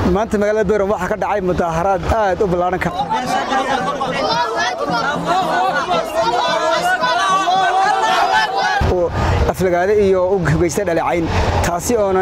maanta magaalada beyram waxaa ka dhacay mudaaharaad aad u ballaaran ka oo aflagaade iyo u hogeysta dhaleecayn taasi oona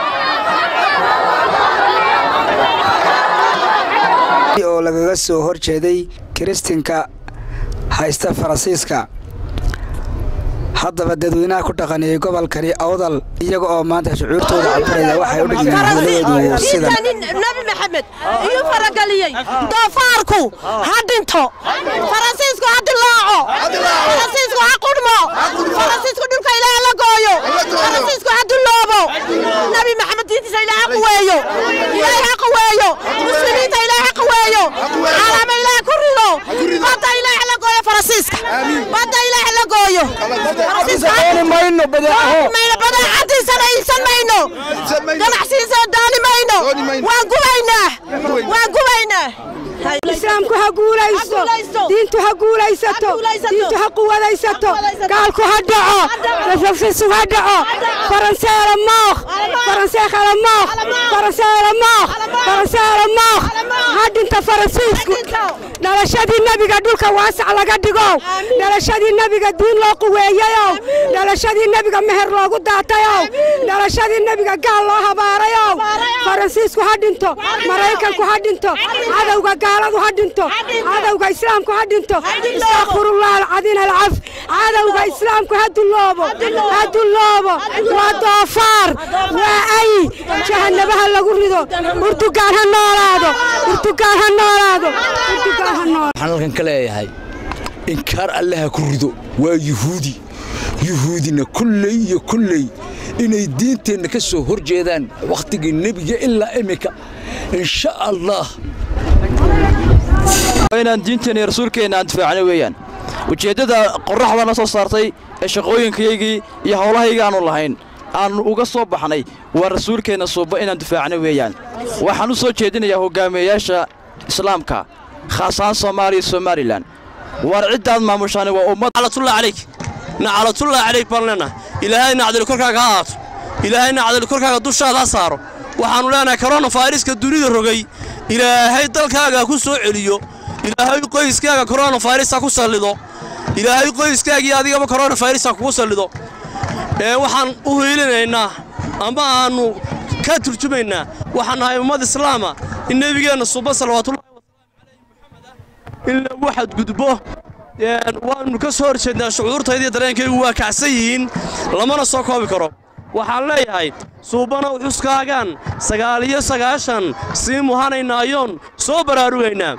oo lagaga soo hor jeeday kiristinka haysta faransiiska haddaba dadweynaha ku dhaqanayay gobolkani awdal iyaga oo maanta shucuurtooda cabiraya waxay u dhigeen hadaladeedu sidan nabi maxamed iyuu farageliyey doofaarku ha dhinto faransiisku ha dilaaco faransiisku ha qudhmo faransiisku dhulka ilaah la gooyo faransiisku ha duloobo nabi maxamed diintiisa ilaah ha quweeyo ilaah ha quweeyo muslimiinta ilaah ha quweeyo caalama ilaah ku rido badda ilaah la gooyo faransiiska badda ilaah la gooyo mayno badeecaho mayno badeecadiisana iibsan mayno ganacsigiisana dooni mayno waan gubaynaa waan gubaynaa islaamku ha guulaysto diintu ha guulaysato diintu ha quwadaysato gaalku ha dhaco rafrafsisu ha dhaco faranseela mooq faranseekhala mooq faranseela mooq faranseela mooq ha dhinta faransiisku dhalashadii nebiga dhulka waasac laga dhigow dhalashadii nebiga diin loo quweeyayow dhalashadii nebiga meher loogu daatayow dhalashadii nebiga gaal loo habaarayow faransiisku ha dhinto maraykanku ha dhinto cadowga gaaladu ha dhinto cadowga islaamku ha dhinto istakfirullah alcadiin alcaf cadowga islaamku ha duloobo ha duloobo waa doofaar waa ay jahanabaha lagu rido urtugaan ha noolaado urtugaan ha noolaado urtugaan ha noolaado waxaan halkan ka leeyahay inkaar alle ha ku rido waa yuhuudi yuhuudina kulley iyo kulley inay diinteenna ka soo hor jeedaan wakhtigii nebiga ilaa iminka insha allah inaan diinteenna iyo rasuulkeenna aan difaacno weeyaan ujeeddada qorraxdana soo saartay ee shaqooyinkayaygii iyo howlahayga aanu lahayn aannu uga soo baxnay waa rasuulkeenna suuba inaan difaacno weeyaan waxaan u soo jeedinayaa hoggaameeyaasha islaamka khaas ahaan soomaaliya iyo somalilan waar ciddaad maamushaani waa ummad naclatullah calayk naclatullah calayk baan leenahay ilaahay nacdali korkaaga ha aato ilaahay nacdali korkaaga dushaada ha saaro waxaannu leenahay koronafayraska dunida rogay ilaahay dalkaaga ku soo celiyo ilaahay qoyskaaga koronafayras ha ku sallido ilaahay qoyskaagii adigaba koronafayras ha kugu sallido ee waxaan u hiilinaynaa ama aannu ka turjumaynaa waxaan nahay ummad islaama in nebigeenna suba salawaatullahi in lagu xadgudbo waannu ka soo horjeednaa shucuurtaydii dareenkaygu waa kacsan yihiin lamana soo koobi karo waxaan leeyahay suubanow xuskaagaan sagaal iyo sagaashan sii muhanaynaayoon soo baraarugaynaa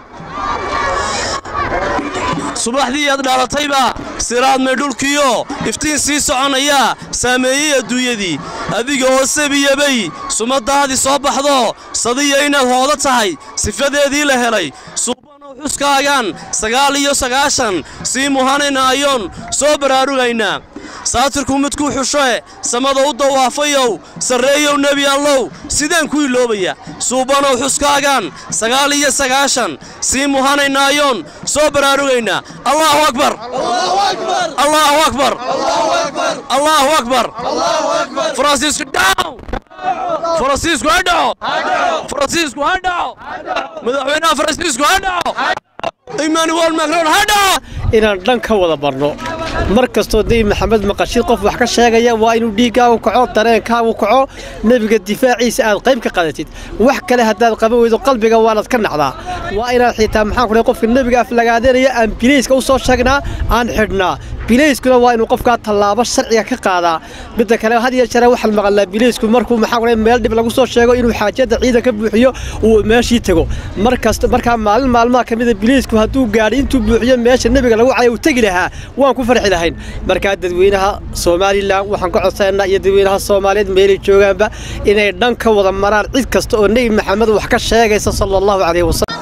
subaxdii aad dhalatayba siraadmay dhulkiyo iftiin sii soconayaa saameeyey adduunyadii adiga oo sabiyabay sumadaadii soo baxdo sadiya inaad hoodo tahay sifadeedii la helay suubanow xuskaagaan sagaal iyo sagaashan sii muhanaynaayoon soo baraarugaynaa saatirku midkuu xushoe samada u dawaafayow sarreeyow nebi allow sidaan ku iloobaya suubanow xuskaagaan sagaal iyo sagaashan sii muhanaynaayoon soo baraarugaynaa allaahu akbar allaahu akbar allaahu akbar faransiisku dhaw faransiisku ha dhaco faransiisku ha dhaco madaxweynaha faransiisku ha dhaco emmanuel macron ha dhaco inaan dhan ka wada barno mar kastoo day maxamed maqashid qof wax ka sheegaya waa inuu dhiiggaagu kaco dareenkaagu kaco nebiga difaaciisa aad qayb ka qadatid wax kale haddaad qaban weydo qalbiga waanaad ka nacdaa waa inaad xitaa maxaan ku qofka nebiga aflagaadanaya aan bilayska u soo sheegnaa aan xidhnaa bilayskuna waa inuu qofkaa tallaabo sharciga ka qaadaa midda kale had iyo jeer waxaan maqalnaa bilaysku markuu maxaa ku meel dhib lagu soo sheego inuu xaajada ciidan ka buuxiyo uu meeshii tago markasta markaa maalin maalmaha ka mida bilaysku hadduu gaadhay intuu buuxiyo meesha nebiga lagu caya uu tegi lahaa waan ku farxi lahayn markaa dadweynaha somalilan waxaan ka codsaynaa iyo dadweynaha soomaaliyeed meelay joogaanba inay dhan ka wada maraan cid kasta oo nebi maxamed wax ka sheegaysa sala allahu calayhi wasalam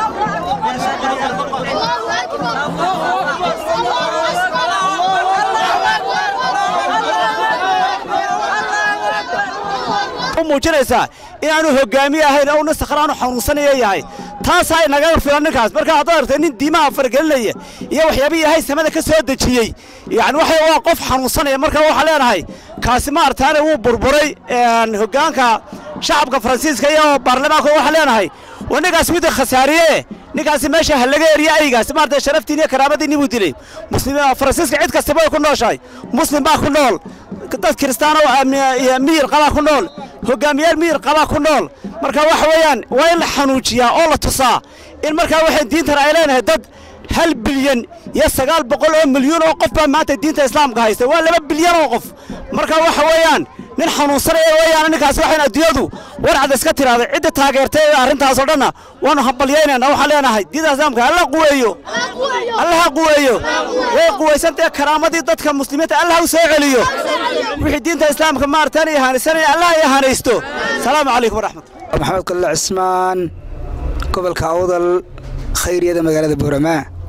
muujinaysaa inaanu hogaamiye ahayn oo nin sakhraanu xanuunsanaya yahay taasaa inaga filan ninkaas marka haddaad aragtay nin diimaha fargelinaya iyo waxyaabihii ilaahay samada ka soo dejiyey yacni waxa waa qof xanuunsanaya marka waxaa leenahay kaasi maarataane wuu burburay hoggaanka shacabka faransiiska iyo baarlamaanka waxaan leenahay waa ninkaas midda khasaariye ninkaasi meesha ha laga eriye aygaas maarata sharaftiin iyo karaamadiinni buu dilay muslim faransiiska cid kastaba way ku nooshahay muslim baa ku nool dad kiristaano miyir qabaa ku nool hogaamiyaal miyir qabaa ku nool marka waxa weeyaan waa in la xanuujiyaa oo la tusaa in markaa waxay diintan ay leenahay dad hal bilyan iyo sagaal boqol oo milyuun oo qof baa maanta diinta islaamka haysta waa laba bilyan oo qof marka waxa weeyaan nin xanuunsanaya weeyaan ninkaas waxayn adduunyadu warcad iska tiraahday cidda taageertay arrintaasoo dhanna waanu hambalyaynayna waxaan leenahay diinta islaamka alla quweeyo allaha quweeyo way quwaysantee karaamadii dadka muslimiinta allaha u soo celiyo wixii diinta islaamka maartaan ihaanisanaya allaha ihaanaysto salaamu calaykum waraxmat maxamed kalle cismaan gobolka awdal khayriyada magaalada buuramaa